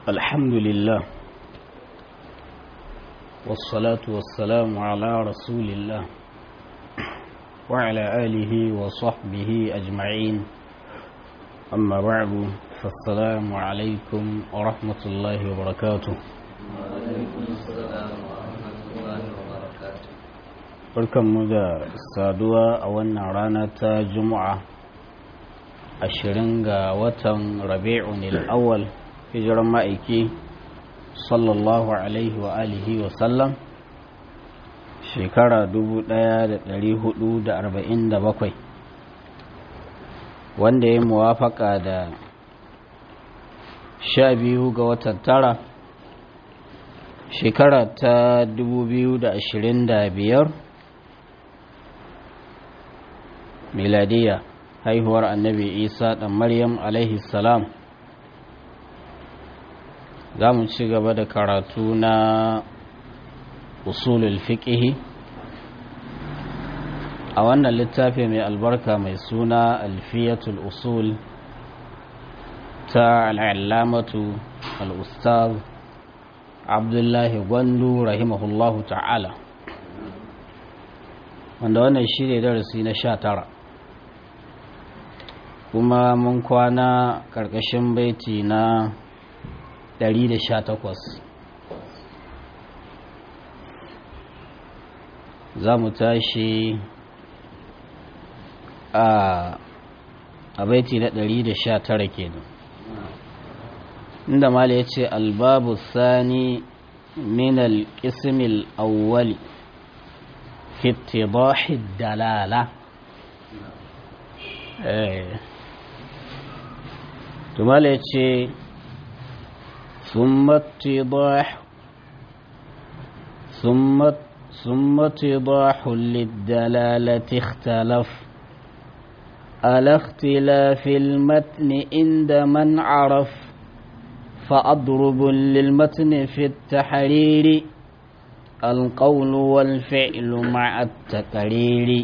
الحمد لله والصلاة والسلام على رسول الله وعلى آله وصحبه أجمعين أما بعد فالسلام عليكم ورحمة الله وبركاته barkanmu da saduwa a wannan rana ta juma'a ashirin ga watan rabi'un al'awwal hijiran ma'aiki sallallahu alaihi wa alihi wa sallam shekara 1447 wanda ya muwafaka da sha biyu ga watan tara shekara ta 2025 miladiya haihuwar annabi isa ɗan maryam alaihi salam za mu ci gaba da karatu na usulul fiƙihi a wannan littafi mai albarka mai suna alfiyatul usul ta al'allamatu al'ustaz abdullahi gwandu rahimahullahu ta'ala wanda wannan shi ne darasi na sha tara kuma mun kwana ƙarƙashin baiti na 118 za mu tashi a baiti na 119 kenan inda mala ya ce albabu sani min al-ismil awwali fi ittidahi dalala eh to mala ya ce ثم اتضاح ثم ثم اتضاح للدلالة اختلف على اختلاف المتن عند من عرف فأضرب للمتن في التحرير القول والفعل مع التقرير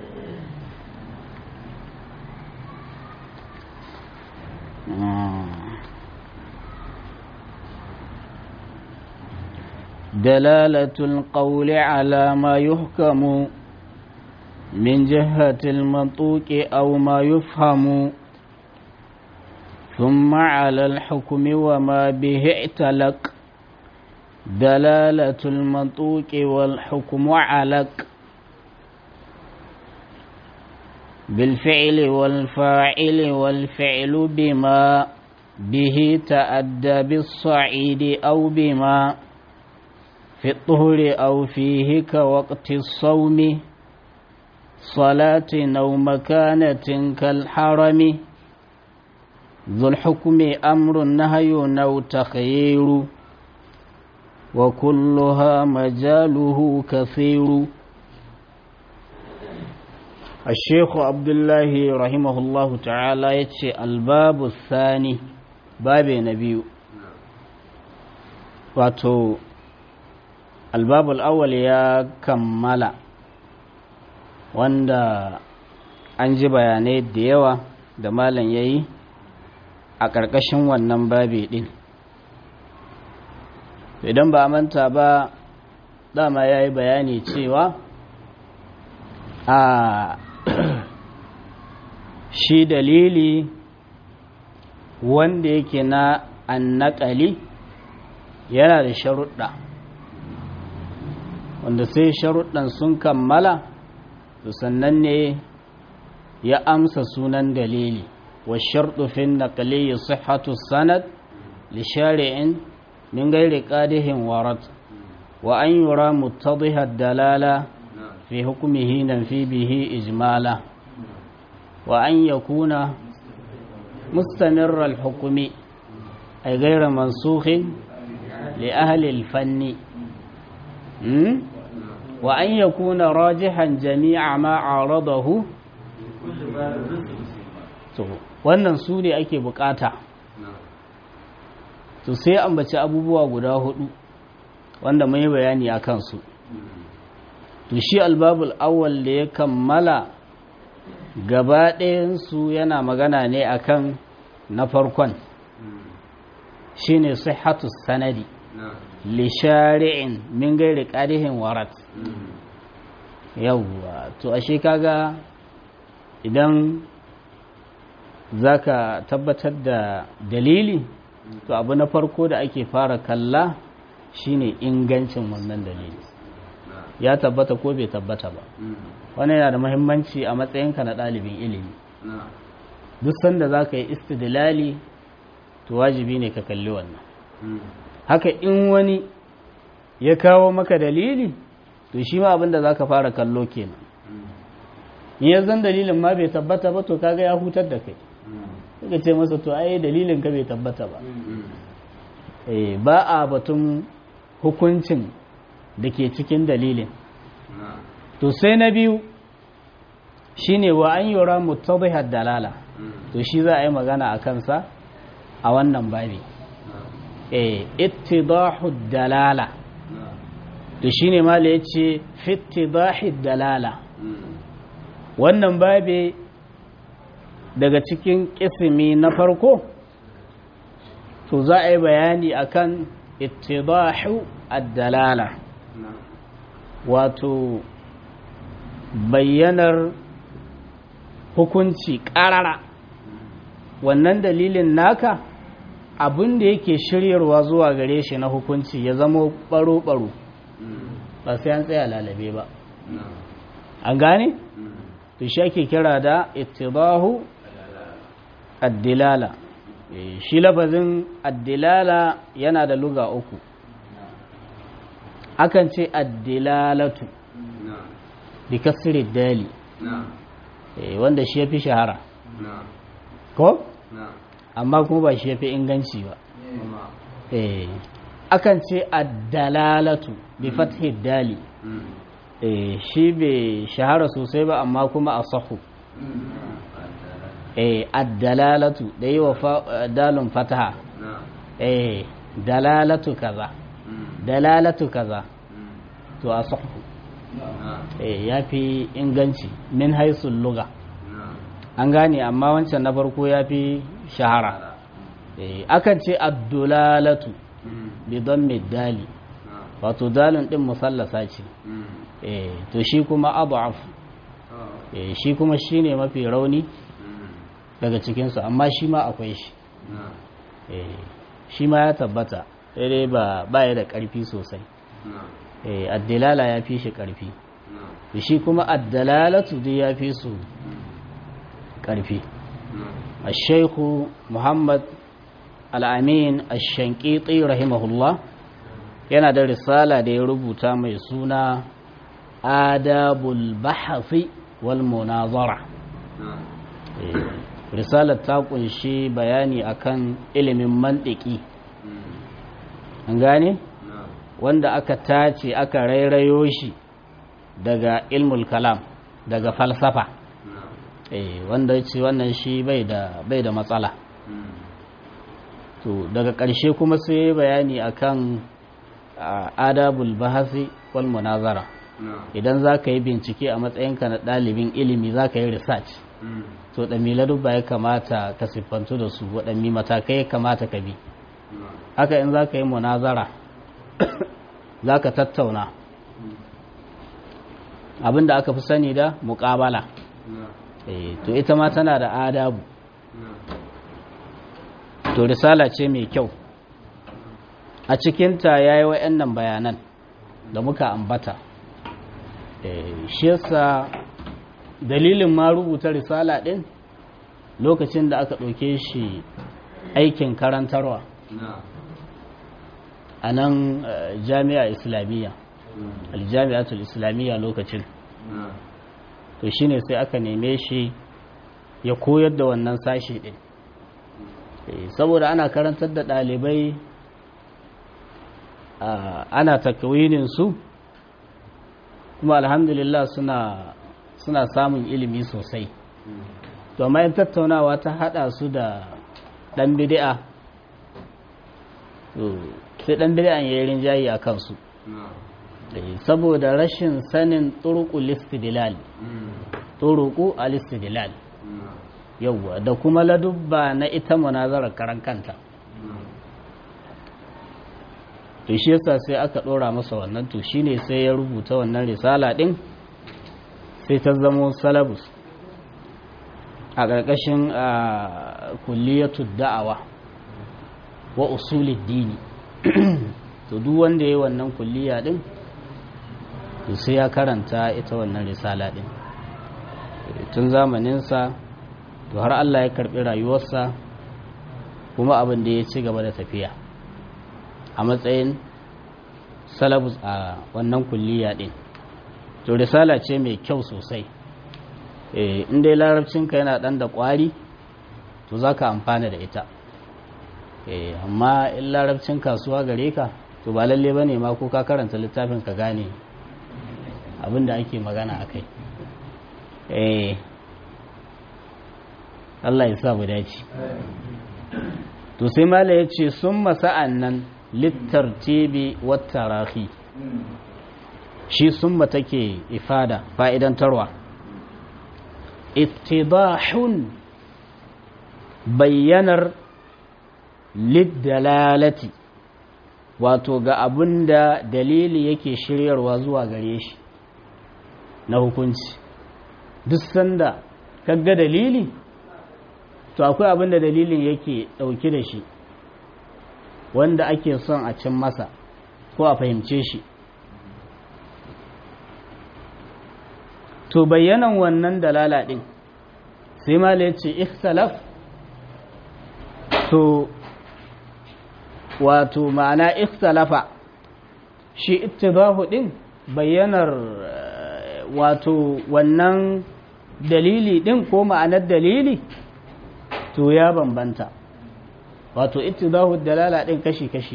دلالة القول على ما يحكم من جهة المنطوق أو ما يفهم ثم على الحكم وما به اعتلق دلالة المنطوق والحكم علق بالفعل والفاعل والفعل بما به تأدى بالصعيد أو بما في الطهر أو فيه كوقت الصوم صلاة أو مكانة كالحرم ذو الحكم أمر نهي أو تخيير وكلها مجاله كثير الشيخ عبد الله رحمه الله تعالى يتشي الباب الثاني باب نبي واتو albabul awwal ya kammala wanda an ji bayanai da yawa da malam ya yi a ƙarƙashin wannan babi ɗin idan ba manta ba dama ya yi bayani cewa a shi dalili wanda yake na annakali yana da sharuɗa wanda sai sharuɗan sun kammala to sannan ne ya amsa sunan dalili wa sharɗu fin naqli sihhatu sanad li shari'in min ghairi qadihin warad wa an yura muttadhiha dalala fi hukmihi nan fi bihi ijmala wa an yakuna mustamirra al-hukmi ay ghayra mansukhin li ahli al-fanni وأن يكون راجحا جميع ما عارضه wannan su ne ake bukata to sai ambaci abubuwa guda hudu wanda mai bayani a kansu to shi albabul awwal da ya kammala gaba ɗayansu yana magana ne akan na farkon shine sihhatu sanadi li shari'in min gairi qadihin warat yawwa to ashe kaga idan zaka tabbatar da dalili to abu na farko da ake fara kalla shine ingancin wannan dalili ya tabbata ko bai tabbata ba wannan yana da muhimmanci a matsayinka na ɗalibin ilimi duk sanda za ka yi istidlali to wajibi ne ka kalli wannan haka in wani ya kawo maka dalili to shi ma abinda za ka fara kallo kenan in ya zan dalilin ma bai tabbata ba to kaga ya hutar da kai suka ce masa to ai dalilin ka bai tabbata ba ba a batun hukuncin da ke cikin dalilin to sai na biyu shine wa an yura mutabihar dalala to shi za a yi magana a kansa a wannan babi eh ittidahu dalala to shine mala yace fittidahi dalala wannan babi daga cikin kisimi na farko to za a yi bayani akan ittidahu ad-dalala wato bayyanar hukunci ƙarara wannan dalilin naka abin da yake shiryarwa zuwa gare shi na hukunci ya zama baro-baro ba sai an tsaya lalabe ba an gane? to shi ake kira da ittibahu addilala shi lafazin addilala yana da luga uku akan ce addilalatu bi kasri dali wanda shi ya fi shahara ko? amma kuma ba shi ya fi inganci ba akan ce addalalatu bi fathi dali shi bai shahara sosai ba amma kuma a sahu addalalatu da yi wa dalun fataha dalalatu kaza dalalatu kaza to a sahu ya fi inganci min haisun luga an gane amma wancan na farko ya fi shahara akan ce addulalatu bidon dali wato dalin din musallasa ce to shi kuma abu'af shi kuma shi ne mafi rauni daga cikinsu amma shi ma akwai shi shi ma ya tabbata daidai ba ya da ƙarfi sosai addilala ya fi shi ƙarfi shi kuma addalalatu duk ya fi su ƙarfi الشيخ محمد الأمين الشنقيطي رحمه الله yana da risala da ya rubuta mai suna adabul bahasi wal munazara risalar ta kunshi bayani akan ilimin mantiki an gane wanda aka tace aka rairayo shi daga ilmul kalam daga falsafa wanda ce wannan shi bai da bai da matsala to daga ƙarshe kuma sai bayani akan adabul bahasi wal munazara idan za ka yi bincike a matsayinka na ɗalibin ilimi za ka yi research to ɗamila duk ba ya kamata ka siffantu da su waɗanne matakai ya kamata ka bi haka in za ka yi munazara za ka tattauna abinda aka fi sani da muƙabala to ita ma tana da adabu to risala ce mai kyau a cikinta ya yi wa'annan bayanan da muka ambata shi yasa dalilin ma rubuta risala ɗin lokacin da aka ɗauke shi aikin karantarwa a nan jami'a islamiyya aljami'atul islamiyya lokacin to shine sai aka neme shi ya koyar da wannan sashi ɗin saboda ana karantar da ɗalibai ana takwinin su kuma alhamdulillah suna suna samun ilimi sosai to amma yin tattaunawa ta hada su da dan bid'a sai dan bid'an yayin rinjayi a kansu saboda rashin sanin turuqu listidlal turuqu alistidlal yawa da kuma ladubba na ita munazarar karan kanta to shi yasa sai aka ɗora masa wannan to shine sai ya rubuta wannan risala ɗin sai ta zamo salabus a ƙarƙashin kulliyatu da'awa wa usulid dini to duk wanda ya yi wannan kulliya ɗin to sai ya karanta ita wannan risala ɗin tun zamaninsa to har Allah ya karɓi rayuwarsa kuma abin da ya ci gaba da tafiya a matsayin salabus a wannan kulliya ɗin to risala ce mai kyau sosai in dai larabcinka yana ɗan da ƙwari to za ka amfana da ita amma in larabcin kasuwa gare ka to ba lalle ba ne ma ko ka karanta littafin ka gane abin da ake magana a kai Allah ya sa mu dace to sai mala ya ce sun masa'an nan littartibi wata rahi shi summa take ifada fa'idantarwa ittidahun bayyanar liddalalati wato ga abin da dalili yake shiryarwa zuwa gare shi na hukunci duk sanda kaga dalili to akwai abin da dalilin yake ɗauki da shi wanda ake son a cin masa ko a fahimce shi to bayyanan wannan dalala ɗin sai mala ya ce ikhtalaf to wato ma'ana ikhtalafa shi ittibahu ɗin bayyanar wato wannan dalili ɗin ko ma'anar dalili to ya bambanta wato ittibahu dalala ɗin kashi-kashi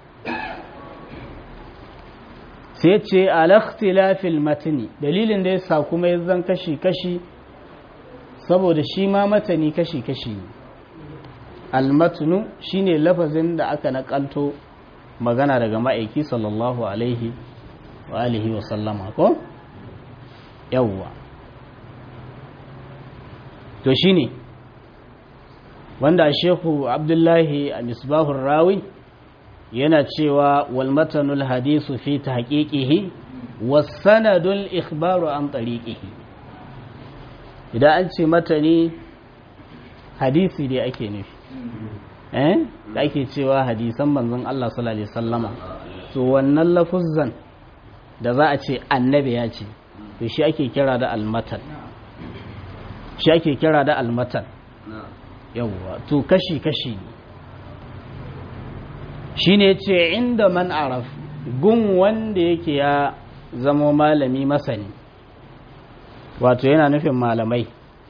sai ce alakhtilafil matni dalilin da yasa kuma ya zan kashi-kashi saboda shi ma matani kashi-kashi ne almatnu shine lafazin da aka nakalto magana daga ma'aiki sallallahu alaihi wa alihi wa sallama ko yawwa to shine wanda shehu abdullahi a misbahun rawi yana cewa walmatanul hadisu fi tahqiqihi wasanadul ikhbaru an tariqihi idan an ce matani hadisi dai ake nufi eh da ake cewa hadisan manzon Allah sallallahu alaihi wasallama to wannan lafuzzan da za a ce annabi ya ce to shi ake kira da almatan shi ake kira da almatan yawwa to kashi-kashi ne shi ne ce inda man araf gun wanda yake ya zamo malami masani wato yana nufin malamai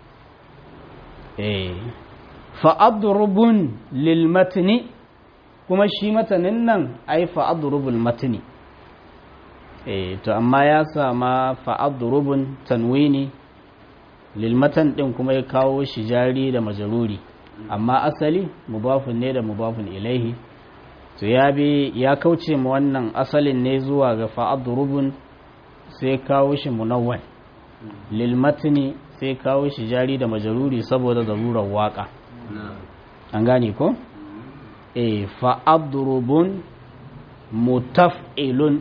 eh fa'adrubun lil matni kuma shi matanin nan ai fa'adrubul matni eh to amma ya sama fa'adrubun tanwini lil matan din kuma ya kawo shi jari da majaruri amma asali mubafin ne da mubafin ilaihi to ya bi ya kauce mu wannan asalin ne zuwa ga fa'adrubun sai kawo shi munawwan lil matni sai kawo shi jari da majaruri saboda zarurar waka an gane ko eh fa'adrubun mutaf'ilun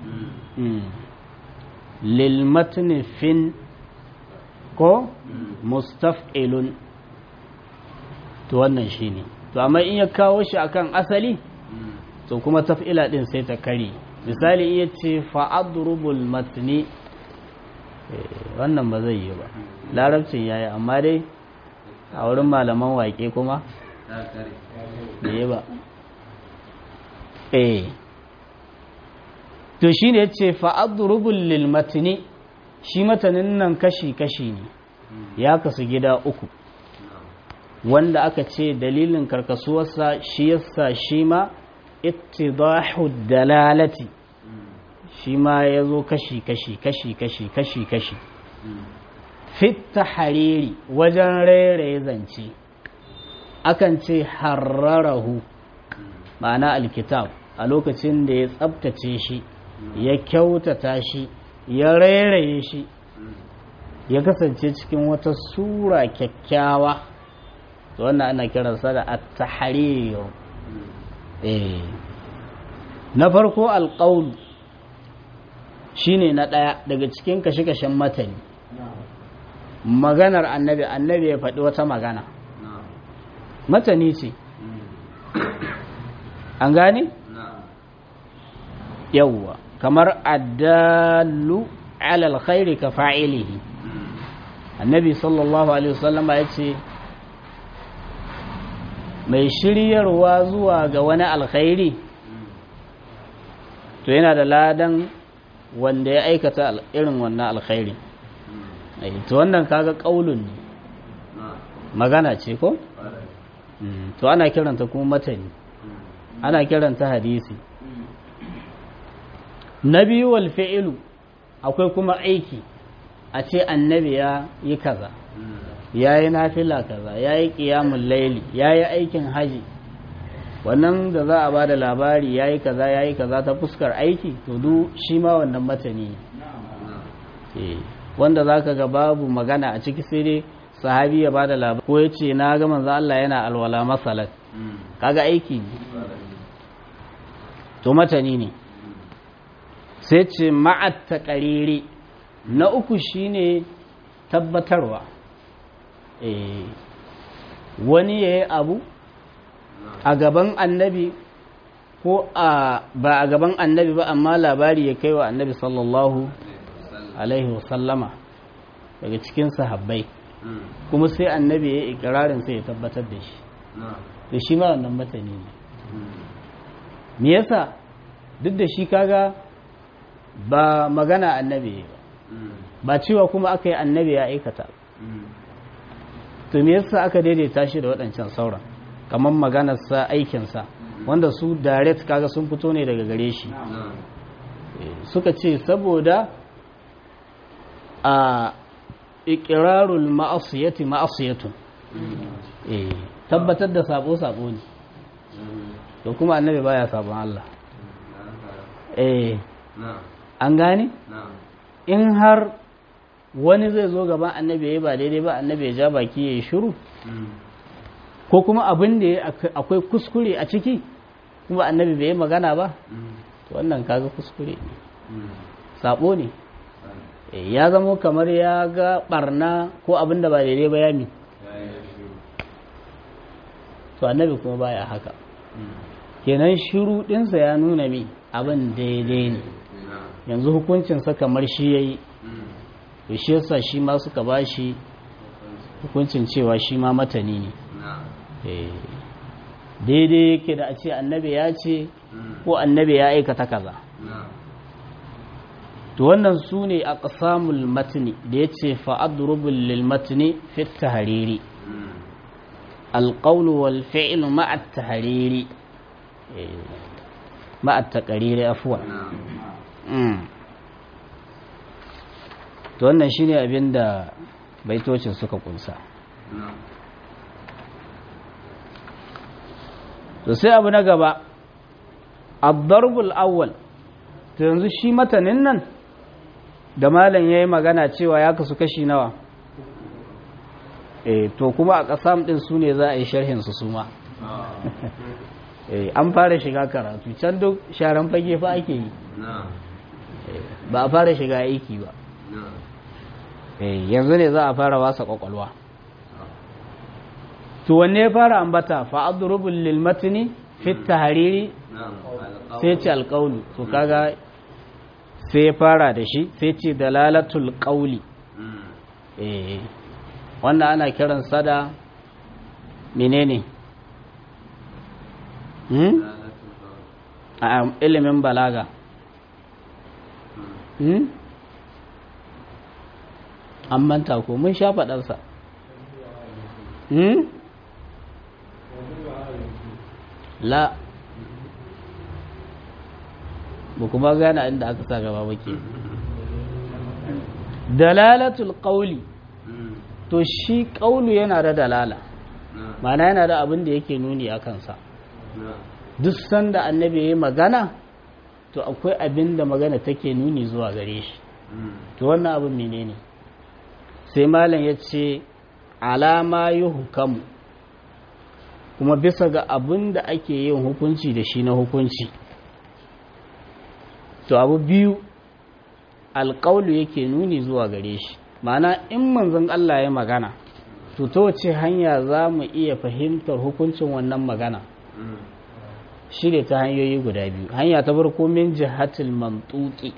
lil matni fin ko mustaf'ilun to wannan shine to amma in ya kawo shi akan asali to kuma taf'ila din sai ta kare misali iya ce fa'adrubul matni wannan ba zai yi ba larabcin yayi amma dai a wurin malaman waƙe kuma da yi ba eh to shi ne ce fa'adrubul lil matni shi matanin nan kashi-kashi ne ya kasu gida uku wanda aka ce dalilin karkasuwarsa shi yasa shi ma ittidahu dalalati shi ma ya zo kashi-kashi kashi-kashi kashi-kashi fitta hariri wajen rairaye zance akan ce hararahu ma'ana alkitab a lokacin da ya tsabtace shi ya kyautata shi ya rairaye shi ya kasance cikin wata sura kyakkyawa wannan ana kiransa da at-tahrir eh na farko alƙaulu shine na ɗaya daga cikin kashe-kashen matani maganar annabi annabi ya faɗi wata magana matani ce an gane? yawwa kamar addalu alal khairi ka fa'ilihi annabi sallallahu alaihi wasallama ya ce mai shiryarwa zuwa ga wani alkhairi to yana da ladan wanda ya aikata irin wannan alkhairi to wannan kaga kaulun ne magana ce ko to ana kiranta kuma matani ana kiranta hadisi na biyu wal fi'ilu akwai kuma aiki a ce annabi ya yi kaza ya yi nafila kaza ya yi ƙiyamun laili ya yi aikin haji wannan da za a ba da labari ya yi kaza ya yi kaza ta fuskar aiki to du shi ma wannan matani ne wanda za ka ga babu magana a ciki sai dai sahabi ya ba da labari ko ya ce na ga manzo Allah yana alwala masalat kaga aiki ne to matani ne sai ce ma'at taqariri na uku shine tabbatarwa wani ya yi abu a gaban annabi ko a ba a gaban annabi ba amma labari ya kai wa annabi sallallahu alaihi wasallama daga cikin sahabbai kuma sai annabi ya yi ikirarin sai ya tabbatar da shi da shi ma wannan matani ne me yasa duk da shi kaga ba magana annabi ba ba cewa kuma aka yi annabi ya aikata to me yasa aka daidaita shi da waɗancan sauran kamar maganarsa aikinsa wanda su direct kaga sun fito ne daga gare shi suka ce saboda a ikirarul ma'asiyati ma'asiyatun tabbatar da sabo sabo ne to kuma annabi baya sabon Allah eh an gane in har wani zai zo gaban annabi ya ba daidai ba annabi ya ja baki ya yi shiru ko kuma abin da akwai kuskure a ciki kuma annabi bai yi magana ba wannan kaga kuskure ne sabo ne ya zamo kamar ya ga barna ko abin da ba daidai ba ya mi to annabi kuma baya haka kenan shiru dinsa ya nuna mi abin daidai ne yanzu hukuncinsa kamar shi ya yi to shi yasa shi ma suka ba shi hukuncin cewa shi ma matani ne daidai yake da a ce annabi ya ce ko annabi ya aikata kaza to wannan su ne a ƙasamul matini da ya ce fa'adurubul lil matini fit tahariri alƙaunu wal fi'il ma'at tahariri ma'at taƙariri afuwa to wannan shine abin da baitocin suka kunsa to sai abu na gaba ad-darbul awwal to yanzu shi matanin nan da malam yayi magana cewa ya kasu kashi nawa eh to kuma a kasam din su ne za a yi sharhin su suma eh an fara shiga karatu can duk sharan fage fa ake yi ba a fara shiga aiki ba yanzu ne za a fara wasa kwakwalwa to wanne ya fara ambata fa'adrubul lil matni fi tahariri sai ce alqaulu to kaga sai ya fara da shi sai ce dalalatul qauli eh wannan ana kiran sada menene hmm a ilimin balaga hmm an manta ko mun sha faɗarsa hmm la ba kuma gane inda aka sa gaba bake dalalatul qawli to shi qawlu yana da dalala ma'ana yana da abin da yake nuni a kansa duk sanda annabi ya yi magana to akwai abin da magana take nuni zuwa gare shi to wannan abin menene sai malam ya ce alama yi hukamu kuma bisa ga abin da ake yin hukunci da shi na hukunci to abu biyu alƙaulu yake nuni zuwa gare shi ma'ana in manzon Allah ya magana to ta wace hanya za mu iya fahimtar hukuncin wannan magana shi ne ta hanyoyi guda biyu hanya ta farko min jihatil mantuki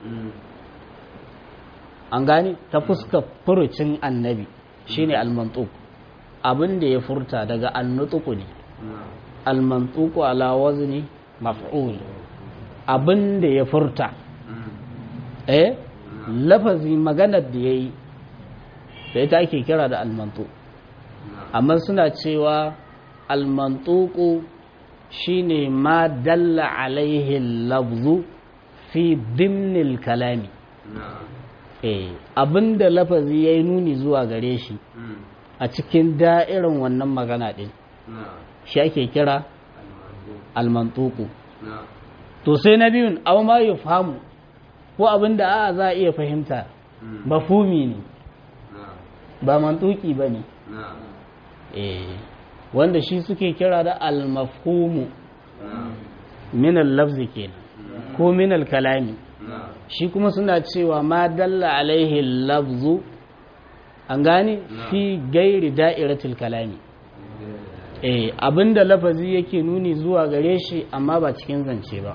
an gane ta fuska furucin annabi shine almantuk abin da ya furta daga annutuku ne almantuku ala wazni maf'ul abin da ya furta eh lafazi maganar da yayi da ita ake kira da almantu amma suna cewa almantuku shine ma dalla alaihi lafzu fi dimnil kalami eh abinda lafazi yayi nuni zuwa gare shi a cikin da'irin wannan magana din shi ake kira almantuku to sai na biyun aw ma yufhamu ko abinda a za a iya fahimta mafumi ne ba mantuki bane eh wanda shi suke kira da al-mafhumu min al-lafzi kenan ko min al-kalami shi kuma suna cewa ma dalla alaihi al-lafzu an gane fi gairi da'iratul kalami eh abinda lafazi yake nuni zuwa gare shi amma ba cikin zance ba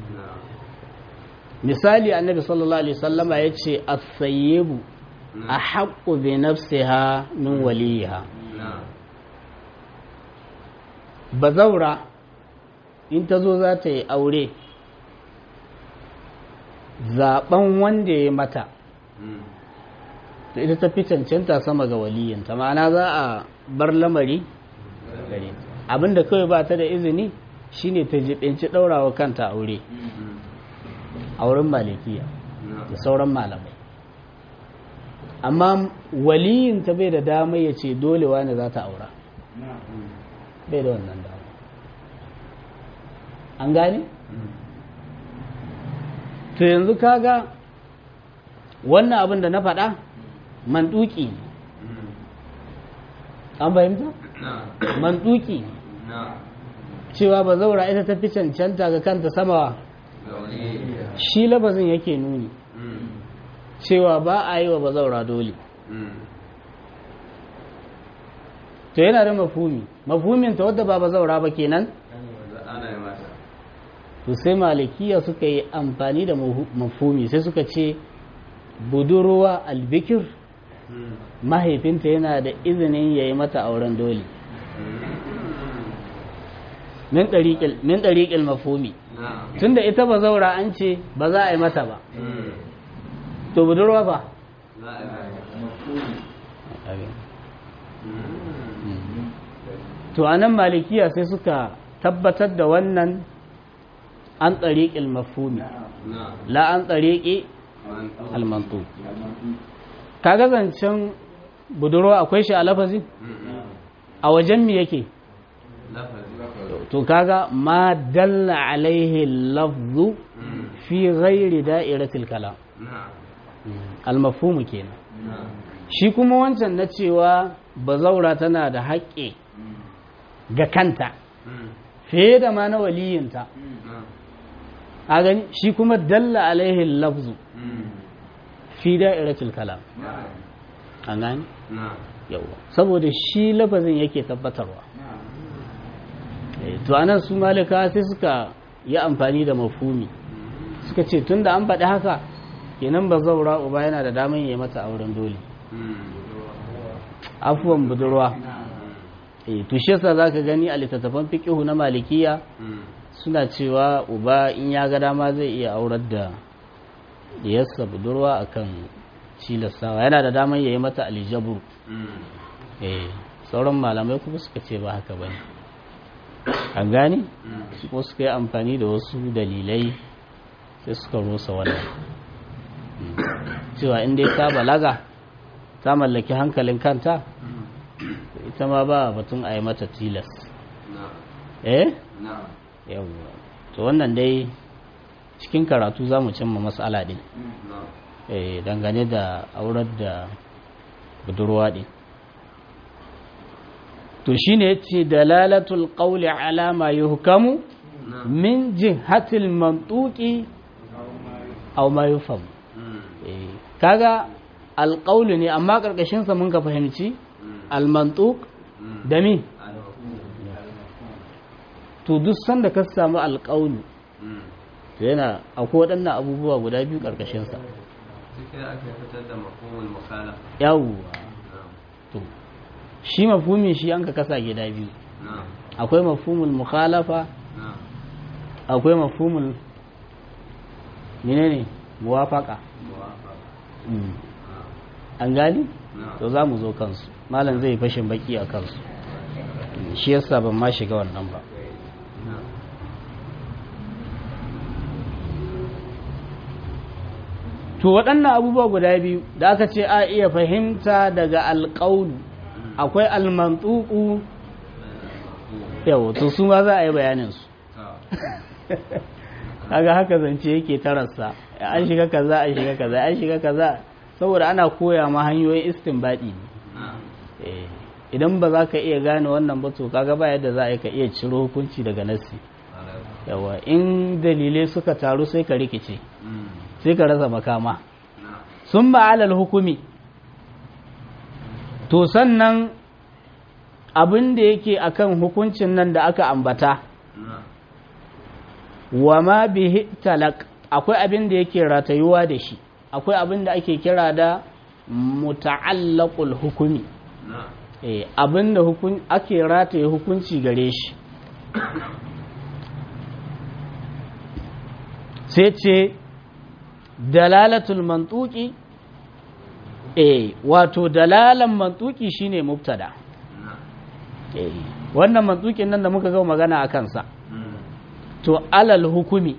misali annabi sallallahu alaihi wasallama yace as-sayyibu ahaqqu bi nafsiha min waliha bazaura in ta zo za ta yi aure zaben wanda ya mata to ita ta fi cancanta sama ga waliyanta ma'ana za a bar lamari gare abinda kawai ba ta da izini shine ta jibinci ɗaurawa kanta aure auren malikiya da sauran malamai amma waliyinta bai da dama ya ce dole wani za ta aura bai da wannan dama an gane? to yanzu kaga wannan abin da na faɗa manduki ne an fahimta? manduki cewa ba zaura ita ta fi cancanta ga kanta samawa shi labazin yake nuni cewa ba a yi wa ba zaura dole to yana da mafumi mafumin ta wadda ba ba zaura ba kenan to sai malikiya suka yi amfani da mafumi sai suka ce budurwa albikir mahaifinta yana da izinin ya yi mata auren dole min ɗariƙil mafumi tun da ita ba zaura an ce ba za a yi mata ba to budurwa ba to a nan malikiya sai suka tabbatar da wannan an ɗariƙil mafumi la an ɗariƙi almantu kaga zancen budurwa akwai shi a lafazi a wajen mi yake to kaga ma dalla alaihi lafzu fi ghairi da'iratil kalam almafhumu kenan shi kuma wancan na cewa bazaura tana da haƙƙi ga kanta fiye da ma na waliyinta a gani shi kuma dalla alaihi lafzu fi da'iratul kalam an gani yawa saboda shi lafazin yake tabbatarwa to anan su malika sai suka yi amfani da mafumi suka ce tunda an faɗi haka kenan ba zaura uba yana da damar yi mata auren dole afuwan budurwa to shi yasa zaka gani a littattafan fiqihu na malikiya suna cewa uba in ya ga dama zai iya aurar da diyarsa budurwa akan cilastawa yana da damar yayi mata aljabru eh sauran malamai kuma suka ce ba haka bane an gane su ko suka yi amfani da wasu dalilai sai suka rusa wannan cewa in dai ta balaga ta mallaki hankalin kanta ita ma ba batun a yi mata tilas eh yawwa to wannan dai cikin karatu za mu cimma matsala din eh dangane da aurar da budurwa din to shine yace dalalatul qawli ala ma yuhkamu min jihatil mantuqi aw ma yufham eh kaga alqawlu ne amma karkashin sa mun ka fahimci almantuq da mi to duk sanda ka samu alqawlu to yana akwai waɗannan abubuwa guda biyu karkashin sa cikin aka fitar da mafhumul mukhalafa yawwa to shi mafhumi shi an ka kasa gida biyu na'am akwai mafhumul mukhalafa na'am akwai mafhumul menene muwafaqa muwafaqa Mm. an gani na'am to za mu zo kansu malam zai fashin baki a kansu Mm, shi yasa ban ma shiga wannan ba na'am to waɗannan abubuwa guda biyu da aka ce a iya fahimta daga alƙaunu akwai almantuku yau to su ma za a yi bayaninsu ta kaga haka zance yake tararsa an shiga kaza an shiga kaza an shiga kaza saboda ana koya ma hanyoyin istinbadi ne na'am Eh, idan ba za ka iya gane wannan ba to kaga ba yadda za a yi ka iya ciro hukunci daga nassi alaikum yawa in dalilai suka taru sai ka rikice mm sai ka rasa makama na'am sun ma'alal hukumi to sannan abin da yake akan hukuncin nan da aka ambata na'am wa ma bihi talak akwai abin da yake ratayuwa da shi akwai abin da ake kira da muta'allaqul hukumi na'am eh abin da hukun ake rataye hukunci gare shi sai ce dalalatul mantuki eh wato dalalan mantuki shine mubtada na'am eh wannan mantukin nan da muka ga magana a kansa mm to alal hukumi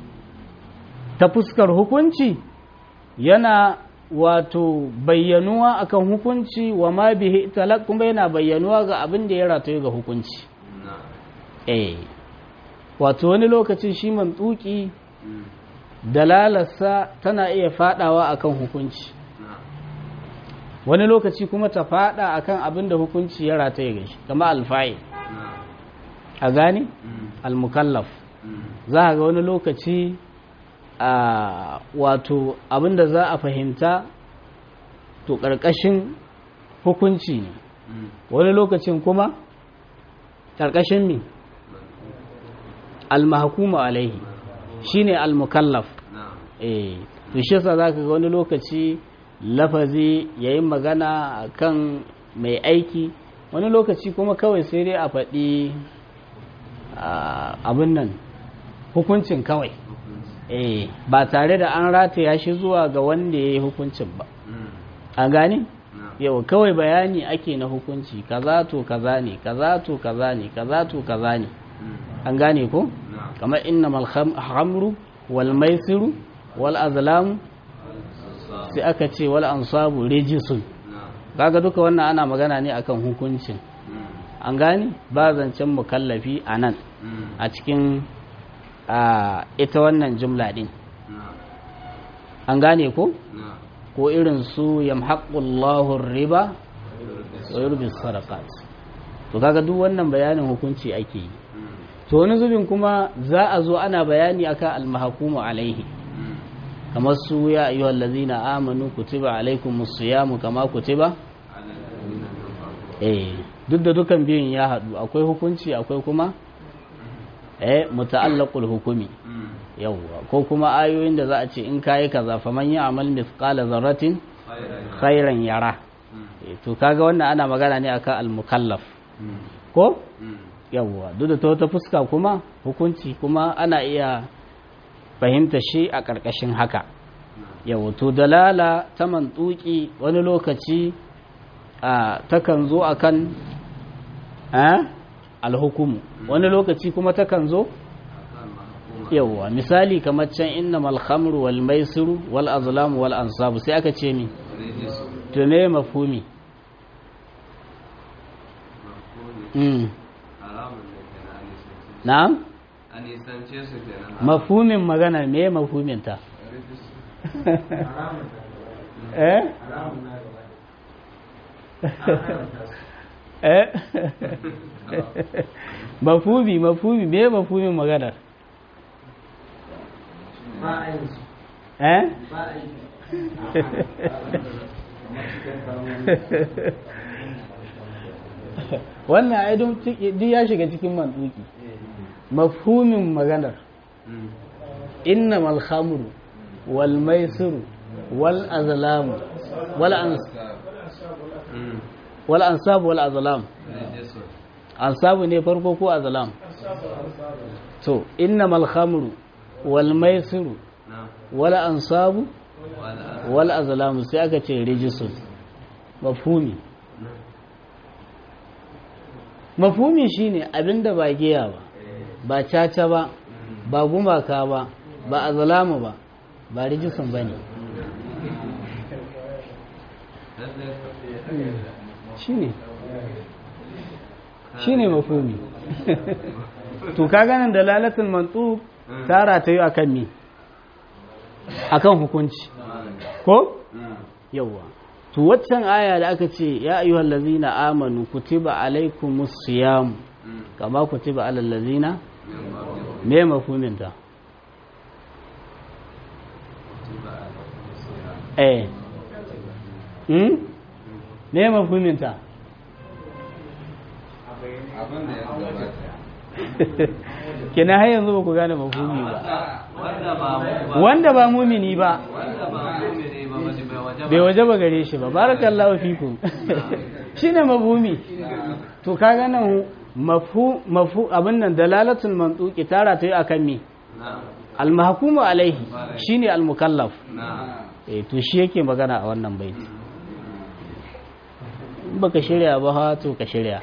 ta fuskar hukunci yana wato bayyanuwa akan hukunci wa ma bihi talaq kuma yana bayyanuwa ga abin da ya rataye ga hukunci na'am eh wato wani lokaci shi mantuki mm dalalarsa tana iya fadawa akan hukunci na'am wani lokaci kuma ta fada akan abin da hukunci ya rataye ga shi kama alfa'il na'am a gane mm almukallaf mm za a ga wani lokaci a wato abin da za a fahimta to ƙarƙashin hukunci ne mm wani lokacin kuma ƙarƙashin mi almahakuma alaihi shine almukallaf na'am eh to shi yasa zaka ga wani lokaci lafazi yayin magana kan mai aiki wani lokaci kuma kawai sai dai a faɗi ah, abin nan hukuncin kawai hukunci eh ba tare da an rataya shi zuwa ga wanda ya yi hukuncin ba mm a gani na'am yau kawai bayani ake na hukunci kaza to kaza ne kaza to kaza ne kaza to kaza ne mm an gane ko na'am kamar innamal kham- hamru wal maisiru wal azlamu al-ansab sai aka ce wal ansabu rijisun na'am kaga duka wannan ana magana ne akan hukuncin mm an gane ba zancen mukallafi a nan mm a cikin a ita wannan jumla din na'am an gane ko na'am ko irin su yamhaqullahu riba wa yurbi sadaqat to kaga duk wannan bayanin hukunci ake yi mm to wani zubin kuma za a zo ana bayani akan almahkumu alaihi mm kamar su ya ayyuhal ladzina amanu kutiba alaikumus siyamu kama kutiba ala alladhina min qablikum eh duk da dukan biyun ya haɗu akwai hukunci akwai kuma eh muta'allaqul hukumi mm yawwa ko kuma ayoyin da za a ce in kayi kaza faman ya'mal mithqala zarratin khayran khairan yara mm Eh, to kaga wannan ana magana ne akan al-mukallaf mm ko mm yawwa duk da ta wata fuska kuma hukunci kuma ana iya fahimta shi a ƙarƙashin haka yawwa to dalala ta mantuki wani lokaci a takan zo akan a alhukumu wani lokaci kuma takan zo akan mahkuma yawwa misali kamar can innamal khamru wal maisiru wal azlamu wal ansabu sai aka ce mi rijis to me mafhumi mafhumi mm haramun ne kenan an nisance su na'am an nisance su kenan mafhumin magana me mafhumin ta rijis eh eh mafhumi mafhumi me mafhumin magana eh wannan ai duk ya shiga cikin mantuki mafhumin maganar innamal khamru wal maisiru wal azlamu wal ans wal ansabu wal azlam ansabu ne farko ko azlam to innamal khamru wal maisiru wal ansabu wal azlamu sai aka ce rijisun mafhumi mafhumi shine abinda ba giya ba ba caca ba ba gumaka ba ba azlamu ba ba rijisun bane shine shine mafhumi to ka ganin dalalatul mantuq tara ta yi akan me akan hukunci ko yawa to waccan aya da aka ce ya ayyuhal ladzina amanu kutiba alaikumus siyam kama kutiba alal ladzina me mafhumin ta eh hmm me mafhumin ta abin da ya gabata kina har yanzu ba ku gane mafhumi ba wanda ba mu ba wanda ba mumini ba wanda ba mumini ba ba bai waje bai waje ba gare shi ba barakallahu fikum shine mafhumi to kaga nan mafhu mafhu abin nan dalalatul mantuqi tara ta yi akan me na al mahkumu alaihi shine al mukallaf na eh to shi yake magana a wannan baiti in baka shirya ba ha to ka shirya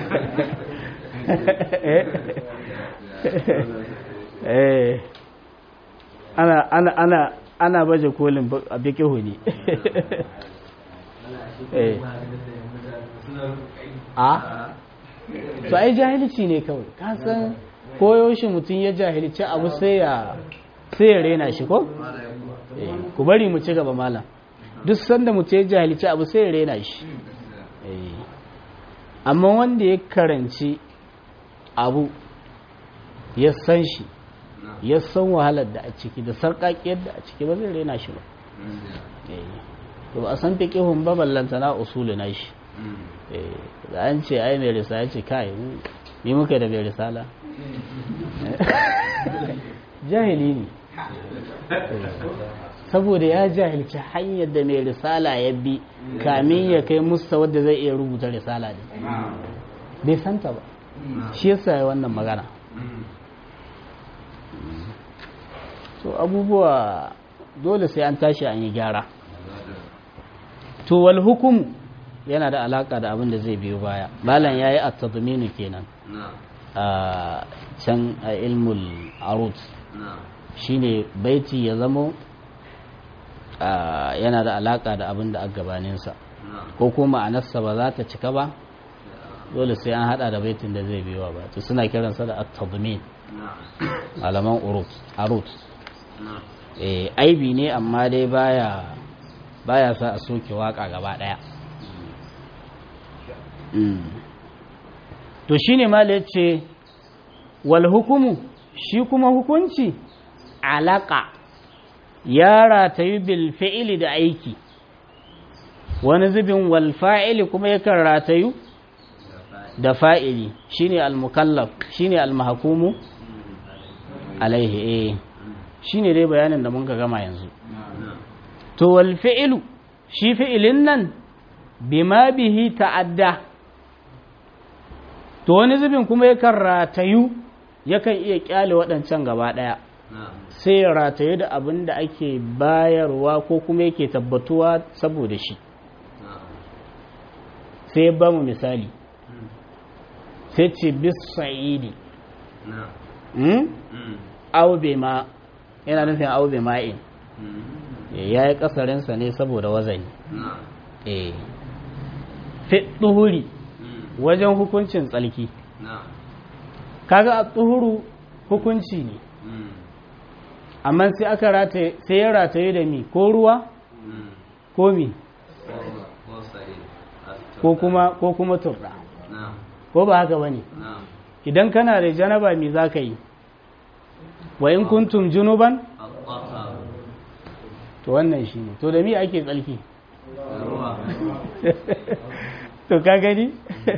eh ana ana ana ana baje kolin ba- a bikihu ne eh a to ai jahilci ne kawai ka san koyaushe mutum ya jahilci abu sai ya sai ya rena shi ko Eh, ku bari mu ci gaba malam duk sanda mutum ya jahilci abu sai ya rena shi Eh, amma wanda ya karanci abu ya san shi ya san wahalar da a ciki da sarƙaƙiyar da a ciki ba zai rena shi ba Eh, to ba a san fiƙihun ba ballanta na usulu na shi Eh, da an ce ai mai risala ya ce kai mu- ni muka da mai risala jahili ne Eh, saboda ya jahilci hanyar da mai risala ya bi kamin ya kai musta wadda zai iya rubuta risala ne bai santa ba shi yasa ya wannan magana to abubuwa dole sai an tashi an yi gyara to wal hukum yana da alaka da abin da zai biyo baya malam yayi at-tadminu kenan na a can a ilmul arut na shine baiti ya zamo a, yana da alaka da abin da a gabaninsa na ko kuma ma'anarsa ba za ta cika ba dole sai an hada da baitin da zai biyo ba to suna kiransa da at-tadmin na malaman urut arut na eh aibi ne amma dai baya baya sa a soke waka gaba daya Mm. to shine ma yace wal hukumu shi kuma hukunci alaka ya ratayu bil fi'li da aiki wani zubin wal fa'ili kuma yakan ratayu da fa'ili shine al mukallaf shine al mahkumu alaihi eh shine dai bayanin da mun ka gama yanzu na to wal fi'lu shi fi'ilin nan bima bihi ta'adda to wani zubin kuma yakan ratayu yakan iya kyale waɗancan gaba ɗaya na sai ya ratayu da abin da ake bayarwa ko kuma yake tabbatuwa saboda shi na sai ya ba mu misali sai ce bis sa'idi na hmm? mm au bima yana nufin au bima'in mm ya yi kasarinsa ne saboda wazani na eh fi ɗuhuri mm wajen hukuncin tsalki na kaga a tsuhuru hukunci ne mm amma sai aka rataye sai ya rataye da mi ko ruwa mm ko mi ko ko sai asto ko kuma ko kuma turɗa na ko ba haka bane na idan kana da janaba mi za ka yi wa in kuntum junuban الطهر to wannan shi ne to da mi ake tsalki ruwa to ka gani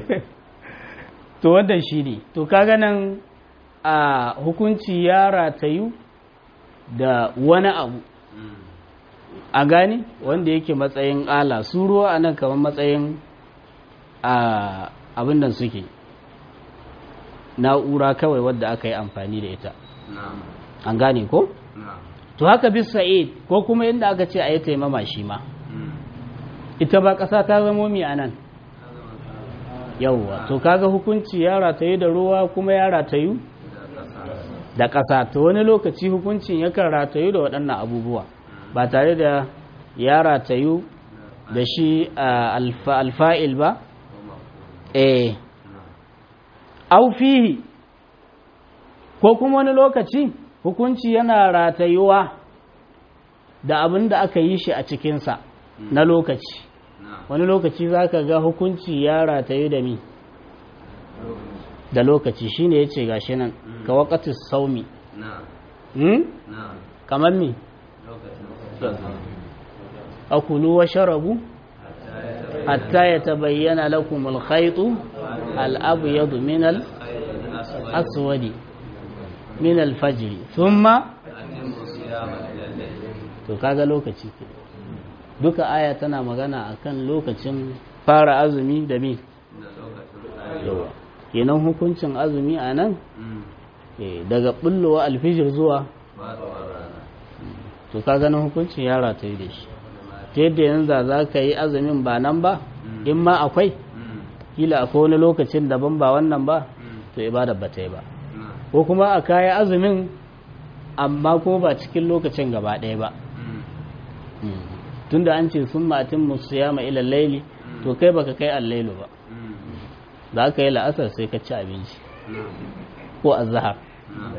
to wannan shi ne to kaga nan a hukunci ya ratayu da wani abu Mm. a gani wanda yake matsayin ala su ruwa a nan kamar matsayin a abin da suke na'ura kawai wadda aka yi amfani da ita na'am an gane ko na'am to haka bis sa'id ko kuma inda aka ce a yi taimama shi ma Mm. ita ba ƙasa ta zamo mi a nan yauwa to kaga hukunci ya ratayu da ruwa kuma ya ratayu da ƙasa da ƙasa to wani lokaci hukuncin yakan ratayu da waɗannan abubuwa ba tare da ya ratayu da shi a alfa- alfa'il ba eh au fihi ko kuma wani lokaci hukunci yana ratayuwa da abin da aka yi shi a cikinsa na lokaci na'am wani lokaci za ka ga hukunci ya ratayu da mi da lokaci shine ya ce gashi nan ka wakatis saumi na'am hmm? na'am kamar mi lokacin akulu wa sharabu hatta ya tabayyana lakum alkhaytu al-abyad min al-aswadi min al-fajr thumma to kaga lokaci ke duka aya tana magana akan lokacin fara azumi da mi da lokacin yawa kenan hukuncin azumi a nan Mm. eh, daga bullowa alfijir zuwa ba da rana to ka ganin hukuncin yara ta yi da shi ta yadda yanzu za ka yi azumin ba nan ba in ma akwai Mm. kila akwai wani lokacin daban ba wannan ba Mm. to ibada ba ta yi ba na'am ko kuma a kayi azumin amma kuma ba cikin lokacin gaba ɗaya ba Mm. tunda an ce sun matin musu yama ila laili to kai baka kai allailu ba Mm. za ka yi la'asar sai ka ci abinci na'am ko azhar na'am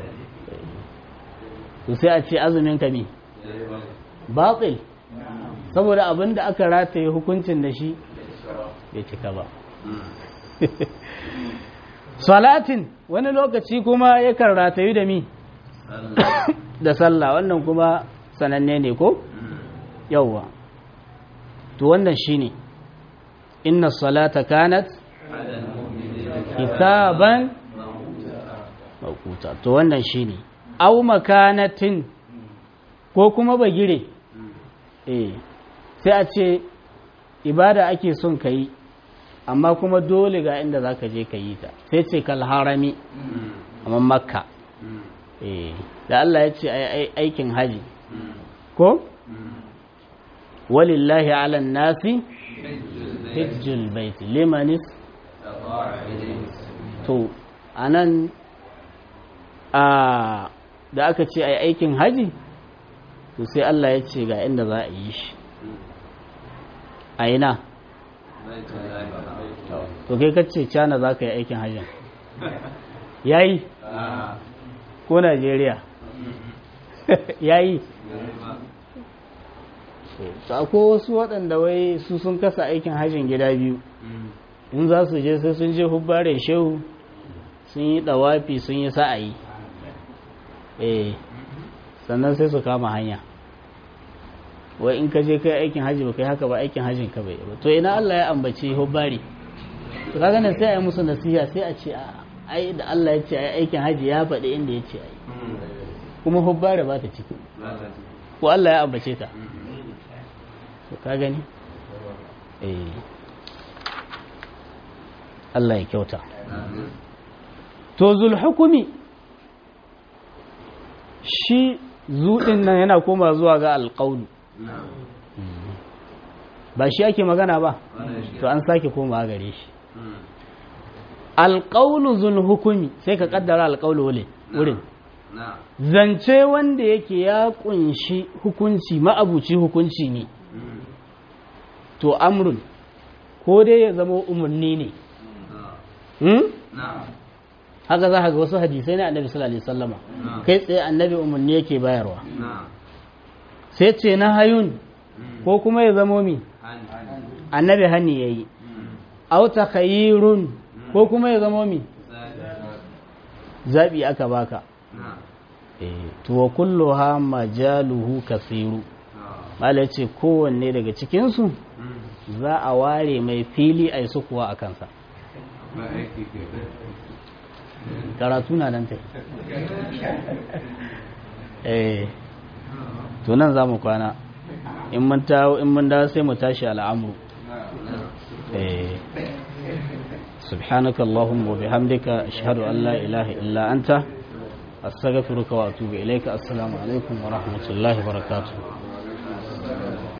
to sai a ce azumin ka ne batil saboda abin da aka rataye hukuncin da shi bai cika ba Mm. salatin wani lokaci kuma yakan ratayu da mi sallah da sallah wannan kuma sananne ne ko Mm. yawwa to wannan shine inna salata kanat ala al-mu'minina hisaban mawquta to wannan shine aw makanatin ko kuma bagire Mm. eh sai a ce ibada ake son ka yi amma kuma dole ga inda za ka je ka yi ta sai ce kal harami Mm. amma makka Mm. eh da Allah ya ce ai aikin haji Mm. ko Mm. walillahi ala nasi hajjul bayt hijjul bait limanis istata'a ilayhi to anan a da aka ce ai aikin haji to sai Allah ya ce ga inda za a yi shi a ina baitullahi haram to kai kace cana za ka yi aikin hajjin yayi ah ko Najeriya yayi to akwai wasu waɗanda wai su sun kasa aikin hajjin gida biyu Mm. in za su je sai sun je hubbare shehu sun yi ɗawafi sun yi sa'ayi eh sannan sai su kama hanya wai in ka je kai aikin hajji ba kai haka ba aikin hajjin ka bai yi ba to ina Allah ya ambaci hubbare to kaga nan sai a yi musu nasiha sai a ce a ai da Allah ya ce ai aikin hajji ya faɗi inda ya ce ai Mm. kuma hubbare ba ta ciki Ba ta ji. ko Allah ya ambace ta Mm. to ka gani eh Allah ya kyauta Amin. to zulhukumi shi zuɗin nan yana koma zuwa ga alƙaunu Na'am. ba shi ake magana ba Wannan shi. to an sake koma gare shi Mm. alƙaunu zulhukumi sai ka kaddara alƙaunu wule wurin Na'am. zance wanda yake ya kunshi hukunci ma'abuci hukunci ne Mm. to amrun ko dai ya zama umarni ne Na'am. hmm? Na'am. haka za ka ga wasu hadisai na annabi sallallahu alaihi wasallama Na'am. kai tsaye annabi umarni yake bayarwa Na'am. sai ce na hayun Mm. ko kuma ya zamo mi Hani. annabi hani yayi Mm. aw takhayyirun ko kuma ya zamo mi Zabi. zabi aka baka Na'am. eh to wa kulluha majaluhu kasiru Na'am. mala ce kowanne daga cikinsu za a ware mai fili a yi sukuwa a kansa ba aiki ke karatu na nan tai eh to nan za mu kwana in mun tawo in mun dawo sai mu tashi al'amru eh subhanaka allahumma wa bihamdika ashhadu an la ilaha illa anta astaghfiruka wa atubu ilayka assalamu alaikum wa rahmatullahi wa barakatuh